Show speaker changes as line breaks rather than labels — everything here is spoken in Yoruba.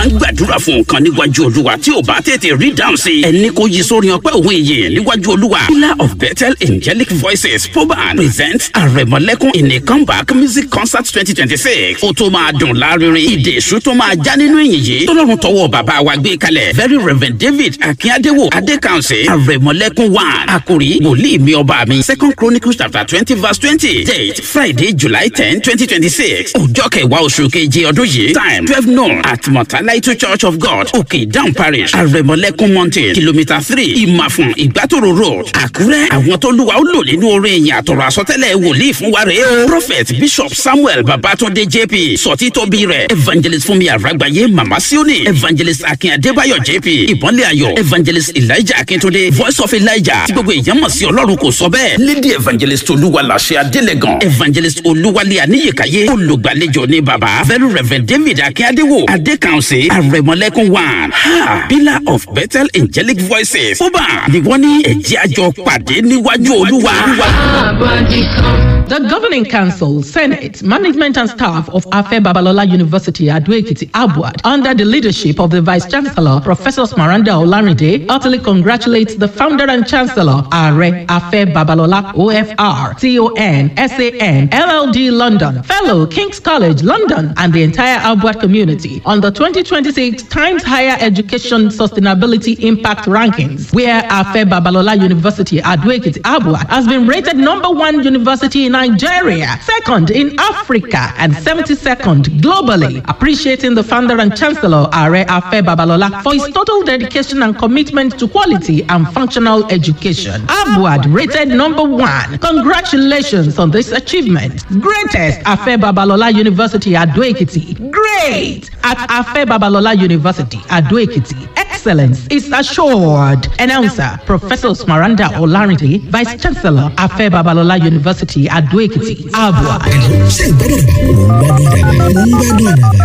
máa ń gbàdúrà fún nǹkan níwájú olúwa tí ò bá tètè rí dáhùn sí ẹni kò yí sórí ọpẹ́ òun ìyè níwájú olúwa pillar of bethel angelic voices poban presents àrẹ̀mọ̀lẹ́kùn in a comeback music concert twenty twenty six ó tó máa dùn lárinrin ìdè èṣù tó máa já nínú ìyìn yìí tọ́lọ́run tọwọ́ bàbá wa gbé kalẹ̀ very reverend david akíndéwò adékànṣe àrẹ̀mọ̀lẹ́kùn one àkòrí wòlíì mi ọba mi second chronicles chapter twenty verse twenty date friday july ten twenty twenty six ọjọ́ kẹwàá oṣù keje ọdún yìí time twelve noon at mọ̀tálàìtú church of god òkè down parish àrẹ̀mọ̀lẹ́kùn mountain kilometre three ìmàfún ìgbàtòrò road àkúrẹ́ àwọn tó lùwà ó lò nínú orin ìyìn àtọ̀rọ̀ àsọtẹ́lẹ̀ wòlíì fún wa rèé o prophet bishop samuel babatunde jp sọtí tóbi rẹ̀ evangelist fúnmi àràgbáyé mama sioni evangelist akin adébáyọ̀ jp ìbọnlé ayọ̀ evangelist elijah akintunde voice of elijah tí gbogbo èèyàn mọ̀ sí ọlọ́run kò sọ bẹ́ẹ̀ lady evangelist olúwaláṣẹ adélẹ́gàn evangelist olúwalé aníyèkáyé olùgbàlejò ní baba very reverend david akíndéwò adékànṣe àrẹ̀mọlẹ́kùn one ha pillar of bethel angelic voices fúbà ni wọ́n ní ẹ̀jẹ̀ àjọ pàdé níwájú olúwa.
The Governing Council, Senate, Management and Staff of Afe Babalola University, Aduekiti, Abuad, under the leadership of the Vice Chancellor, Professor Smaranda Olarinde, heartily congratulates the founder and Chancellor, Are Afe Babalola, OFR, CON, SAN, LLD London, Fellow, King's College, London, and the entire Abuad community on the 2026 Times Higher Education Sustainability Impact Rankings, where Afe Babalola University, Aduekiti, Abuad, has been rated number one university in Nigeria, second in Africa, and 72nd globally. Appreciating the founder and chancellor, Are Afe Babalola, for his total dedication and commitment to quality and functional education. Abuad rated number one. Congratulations on this achievement. Greatest Afe Babalola University at Ekiti. Great at Afe Babalola University at Ekiti. Excellence is assured. Announcer Professor Smaranda Olarinde, Vice Chancellor Afe Babalola University at Ekiti. Abuad.
ṣé ìgbádùn àdàbà? mò ń gbádùn àdàbà. mò ń gbádùn àdàbà.